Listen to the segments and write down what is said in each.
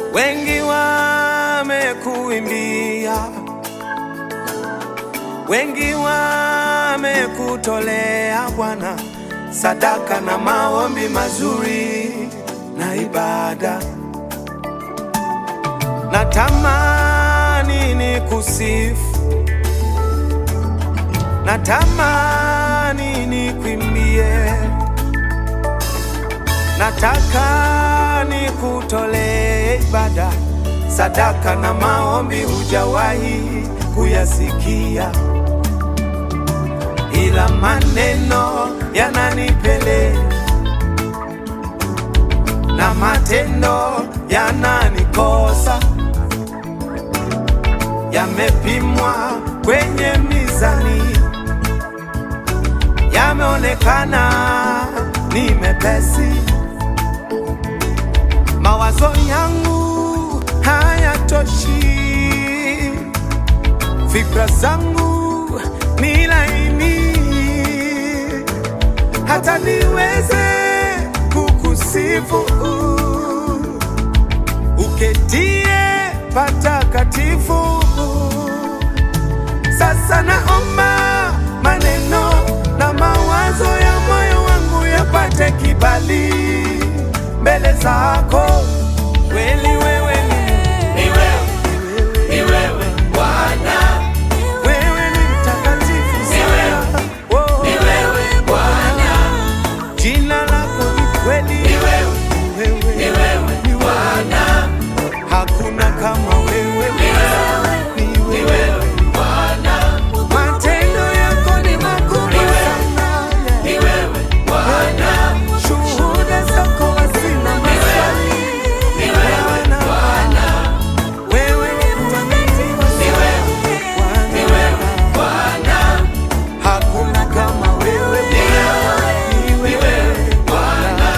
Wengi wamekuimbia, wengi wamekutolea Bwana sadaka na maombi mazuri na ibada. Natamani ni kusifu, natamani ni kwimbie, nataka ni kutolee ibada, sadaka na maombi hujawahi kuyasikia, ila maneno yananipele na matendo yananikosa, yamepimwa kwenye mizani, yameonekana ni mepesi. Mawazo yangu hayatoshi, fikra zangu ni laini, hata niweze kukusifu uketie patakatifu. Sasa naomba maneno na mawazo ya moyo wangu yapate kibali mbele zako. Kweli wewe ni Ni wewe, ni wewe Bwana, wewe ni mtakatifu Ni wewe, sana. Oh, ni wewe Bwana, jina lako ni kweli. ni wewe, Wewe, ni wewe ni Bwana, hakuna kama wewe. Ni ni wewe. wewe Bwana, Matendo yako ni makubwa Ni wewe. sana. ni wewe Bwana, Shuhuda zako hazina maswali. ni wewe Bwana, Bwana, wewe ni mtakatifu ni wewe, Bwana. ni wewe Bwana, Hakuna kama wewe. ni wewe, Ni ni wewe Bwana.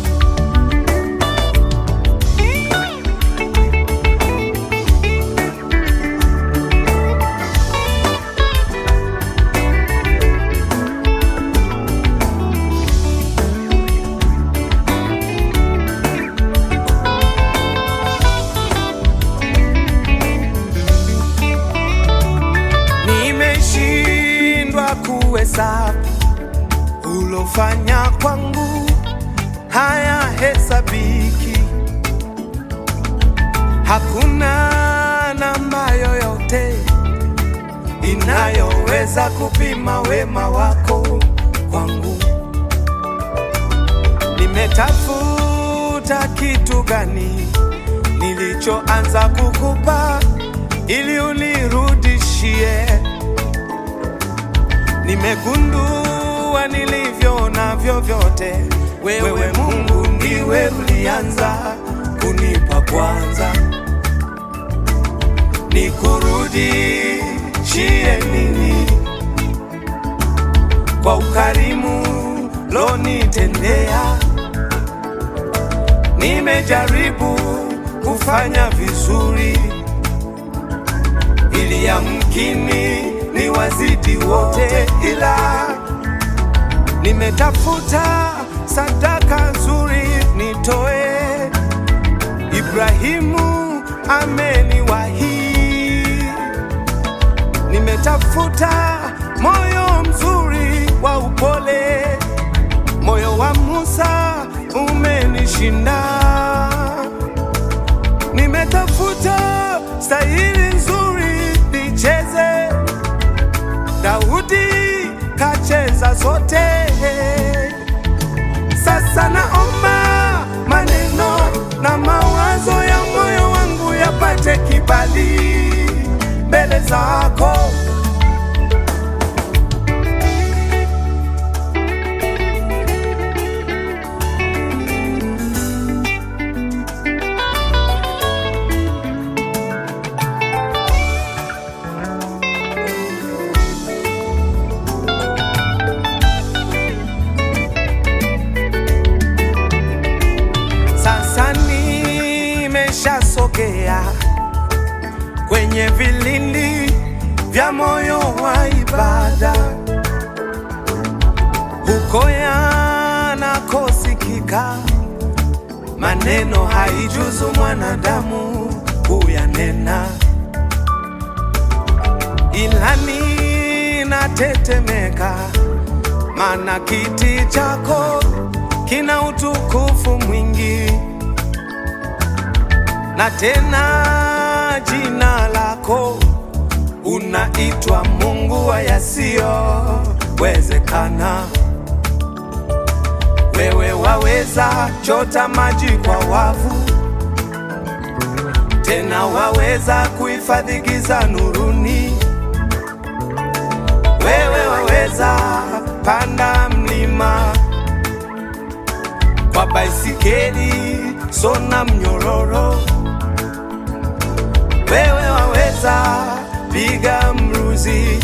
Nimeshindwa kuhesabu ulofanya kwangu, haya hesabiki. Hakuna namba yoyote inayoweza kupima wema wako kwangu. Nimetafuta kitu gani nilichoanza kukupa ili unirudishie. Nimegundua nilivyo navyo vyote, wewe Mungu ndiwe ulianza kunipa kwanza. Nikurudishie nini kwa ukarimu lonitendea? Nimejaribu kufanya vizuri ili yamkini ni wazidi wote, ila nimetafuta sadaka nzuri nitoe. Ibrahimu ameniwahi, nimetafuta moyo mzuri wa upole, moyo wa Musa umenishinda nimetafuta stahili nzuri nicheze, Daudi kacheza zote. Sasa naomba maneno na mawazo ya moyo wangu yapate kibali mbele zako. Sasa nimeshasogea kwenye vilindi vya moyo wa ibada, huko yanakosikika maneno haijuzu mwanadamu kuyanena, ilani natetemeka, maana kiti chako kina utukufu mwingi, na tena jina lako unaitwa Mungu wa yasiyowezekana. Wewe waweza chota maji kwa wavu, tena waweza kuhifadhi giza nuruni. Wewe waweza panda mlima kwa baisikeli, sona mnyororo. Wewe waweza piga mruzi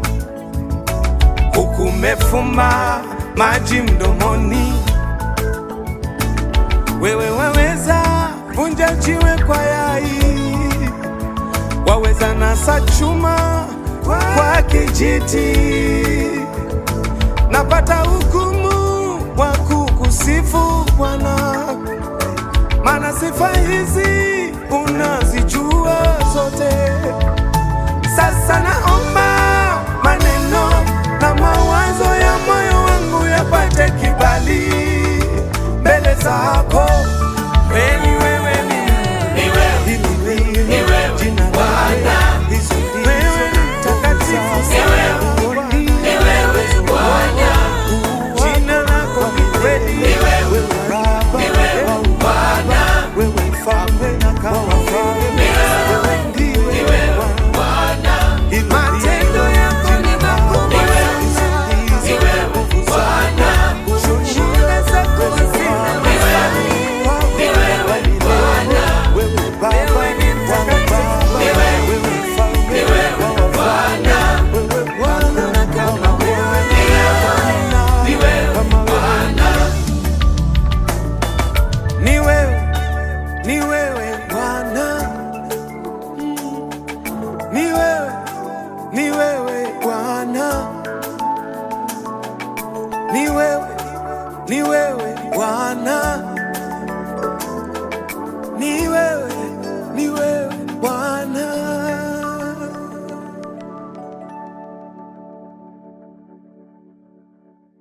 huku umefumba maji mdomoni. Wewe waweza vunja jiwe kwa yai, waweza nasa chuma kwa kijiti. Napata hukumu wa kukusifu Bwana, maana sifa hizi unazijua zote. Sasa naomba maneno na mawazo ya moyo wangu yapate kibali mbele zako,